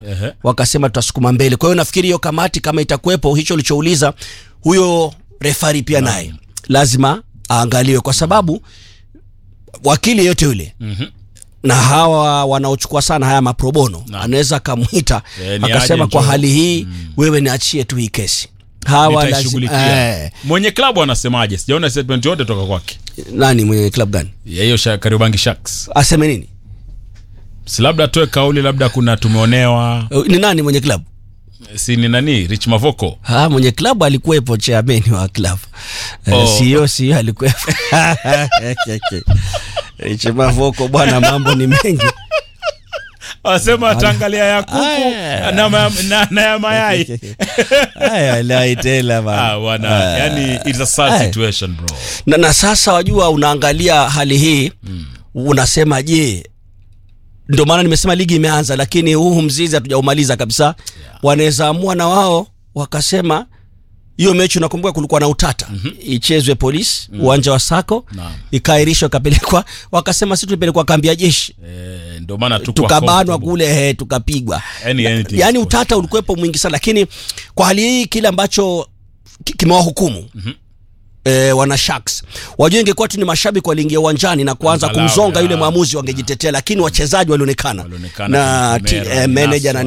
Ehe. wakasema tutasukuma mbele. Kwa hiyo nafikiri hiyo kamati kama itakuwepo, hicho ulichouliza, huyo refari pia naye lazima aangaliwe, kwa sababu wakili yote yule Mhm. na hawa wanaochukua sana haya maprobono Naam. anaweza akamwita Eh, ni akasema, aje kwa njoo. hali hii wewe niachie tu hii kesi. Hawa lazima Nitaishughulikia. eh, Mwenye klabu anasemaje? Sijaona statement yote toka kwake. nani mwenye club gani Ya hiyo Sha- Kariobangi Sharks. aseme nini? Si labda atoe kauli labda kuna tumeonewa. Eh, Ni nani mwenye club? Si ni nani? Rich Mavoko. Ha, mwenye klabu alikuwepo chairman wa klabu Oh. oh. CEO CEO alikuwepo Chemavoko bwana, mambo ni mengi Anasema ataangalia ya kuku Aya. na, ma- na, na ya mayai. haya wallahi tela bana. Ah, bwana, Ah. yani it's a sad Aya. situation bro. na, na sasa wajua, unaangalia hali hii unasema je, ndio maana nimesema ligi imeanza, lakini huu mzizi hatujaumaliza kabisa. Wanaweza amua na wao wakasema hiyo mechi, unakumbuka kulikuwa na utata ichezwe polisi uwanja wa Sako Naam. ikaahirishwa ikapelekwa, wakasema si tulipelekwa kambi ya jeshi Eh, ndio maana tuko tukabanwa comfortable. kule he, tukapigwa Any- anything yaani is utata ulikuwepo mwingi sana lakini kwa hali hii kile ambacho ki- kimewahukumu E, wana Sharks wajua, ingekuwa tu ni mashabiki waliingia uwanjani na kuanza Angalau, kumzonga ya. yule mwamuzi wangejitetea, lakini wachezaji walionekana Walionekana na kwenye ti- kamera, eh, manager na Naswa.